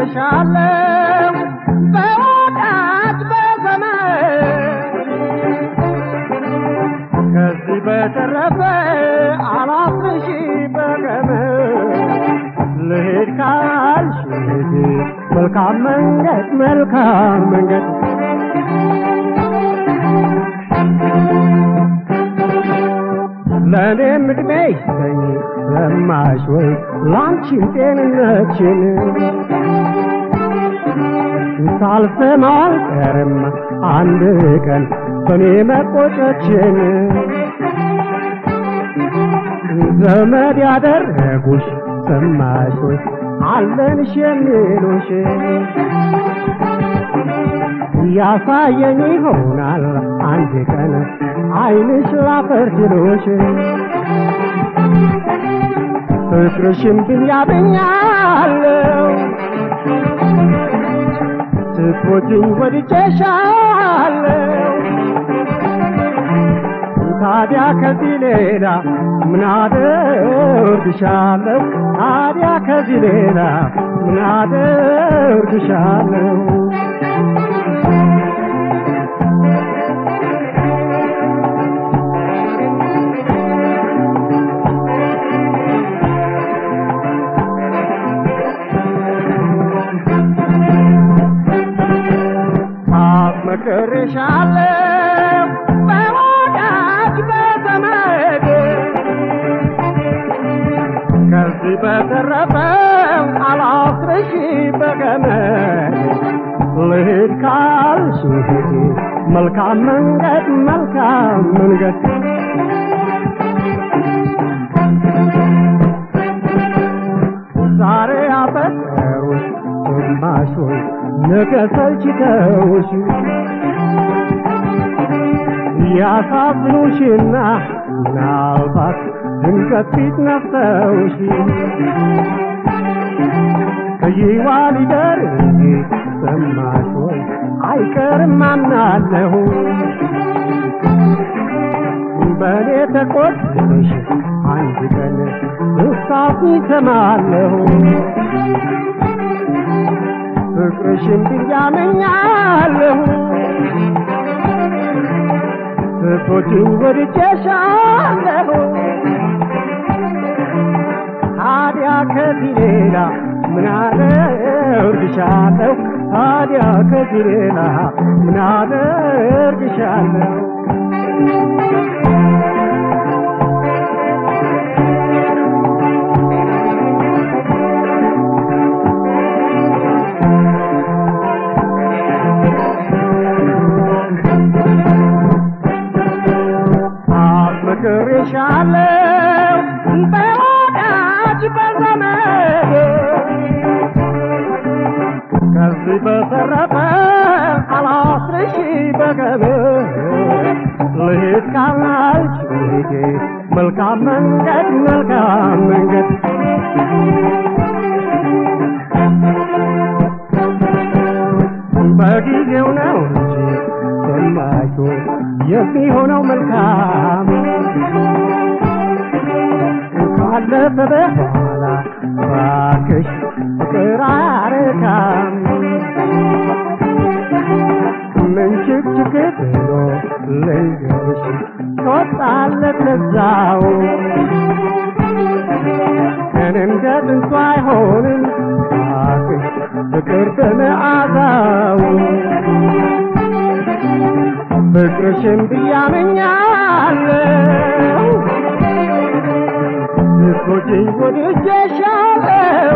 አፈቅርሻለሁ በወዳጅ በዘመድ ከዚህ በተረፈ አላፍርሽ በገመድ ልሄድ ካልሽ ሂጂ መልካም መንገድ መልካም መንገድ ለእኔም ዕድሜ ይስጠኝ ለማሽ ወይ ላንቺም ጤንነችን ሳልሰማው አልቀርም አንድ ቀን በእኔ መቆጨችን ዘመድ ያደረጉሽ ሰማሽ ወይ አለንሽ የሚሉሽ ያሳየኝ ይሆናል አንድ ቀን አይንሽ ላፈር ሲሉሽ ፍቅርሽን ብኛብኛለሁ ስትወጂኝ ወድጄሻለሁ ታዲያ ከዚህ ሌላ ምን አደርግሻለሁ? ታዲያ ከዚህ ሌላ ምን አደርግሻለሁ? አፍቅሬሻለሁ በወዳጅ በዘመድ ከዚህ በተረፈ አላፍርሽ በገመድ ልሂድ ካልሽ ሂጂ መልካም መንገድ መልካም መንገድ ዛሬ አፈቀሩሽ ግማሽ ወይ ነገ ሰልችተውሽ ያሳዝኑሽና ምናልባት ድንገት ፊት ነፍተውሽ ከይዋ ሊደር እንጂ ሰማሽ ወይ አይቀርም አምናለሁ በእኔ ተቆጥተሽ አንድ ቀን እሳት ይሰማለሁ ፍቅርሽን ብያመኛለሁ ስቶችን ወድጄሻለሁ ታዲያ ከዚህ ሌላ ምን አደርግሻለሁ? ታዲያ ከዚህ ሌላ ምን አደርግሻለሁ? አፍቅሬሻለሁ በወዳጅ በዘመድ ከዚህ በተረፈ አላፍርሽ በገመድ ልሂድ ካልሽ ሂጂ መልካም መንገድ መልካም መንገድ በጊዜው ነው እንጂ ሰማቹ የሚሆነው መልካም ካለፈ በኋላ ባክሽ ፍቅር አያረካም ምን ችክችክ ብሎ ልንገርሽ ትወጣለት ለዛው ግን እንደ ጥንቱ አይሆንም ባክሽ ፍቅር በመዓዛው ፍቅርሽን ብያመኛለሁ ስቶችኝ ወድጄሻለሁ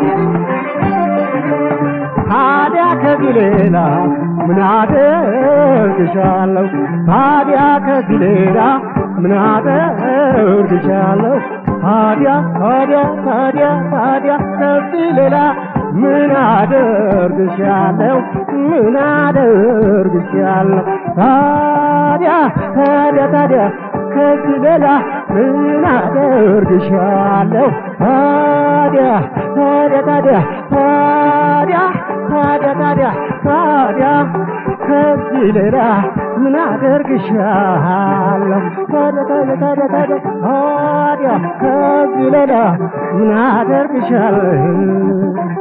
ታዲያ ከዚህ ሌላ ምን አደርግሻለሁ? ታዲያ ከዚህ ሌላ ምን አደርግሻለሁ? ታዲያ ታዲያ ታዲያ ታዲያ ከዚህ ሌላ ምን አደርግሻለሁ? ምን አደርግሻለሁ? ታዲያ ታዲያ ታዲያ ከዚህ ሌላ ምን አደርግሻለሁ? ታዲያ ታዲያ ታዲያ ታዲያ ታዲያ ታዲያ ታዲያ ከዚህ ሌላ ምን አደርግሻለሁ? ታዲያ ታዲያ ታዲያ ታዲያ ታዲያ ከዚህ ሌላ ምን አደርግሻለሁ?